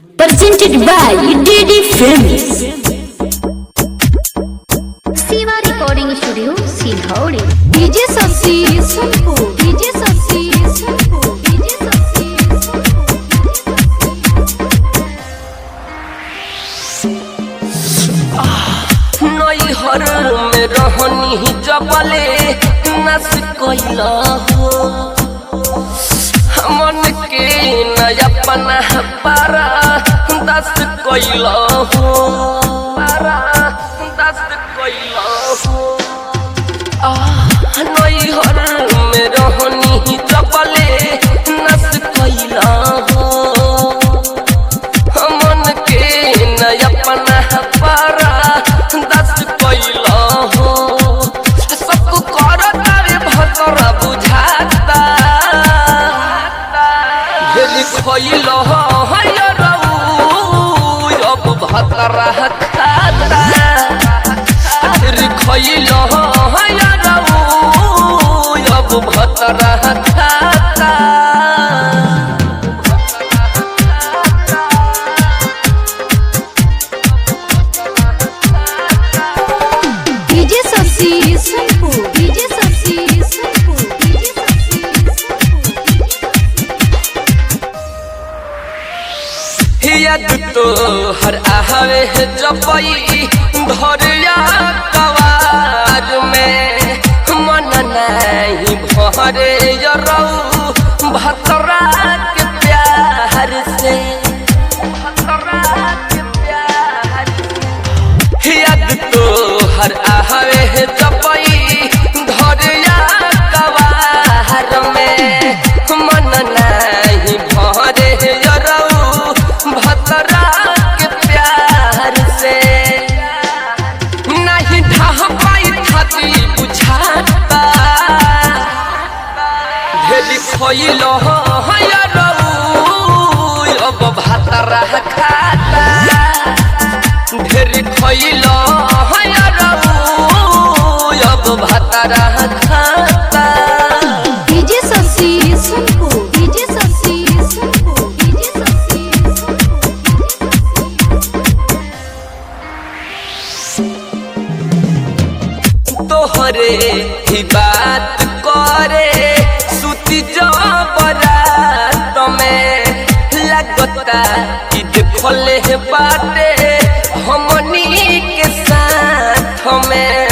presented by DD Films. Siva Recording Studio, Silhauri. DJ Sassi Sunpu. DJ Sassi Sunpu. DJ Sassi नैहर में रहनी जबले नस कैला हो मन के नया पना पारा दस कैला हो पारा दस कैला हो आह, नैहर में रहनी जबले नस कैला हो मन के नया पना पारा दस कैला हो सबको करता रे भतरा बुझाता भेली खैल है रऊ अब भतरा खाता फिर खैल है रऊ अब भतरा खाता DJ Sassi Sunpu. DJ Sassi Sunpu. DJ Sassi याद तो हर आवे है जपई धरिया कवार में मन नहीं भरे यरऊ भतरा के प्यार से भतरा के प्यार से याद तो हर आवे है जपई धरिया कवार में मन नहीं भरे यरऊ भतरा के प्यार से नहीं ढह पाई खाती बुझाता भेली खइल यरऊ अब भतरा खाता ढेर खइल अब भतरा खाता DJ Sassi Sunpu. DJ Sassi Sunpu. DJ Sassi तोहरे ही बात करे सुती जबरात में लगता कि देखले बाटे हमनी के साथ में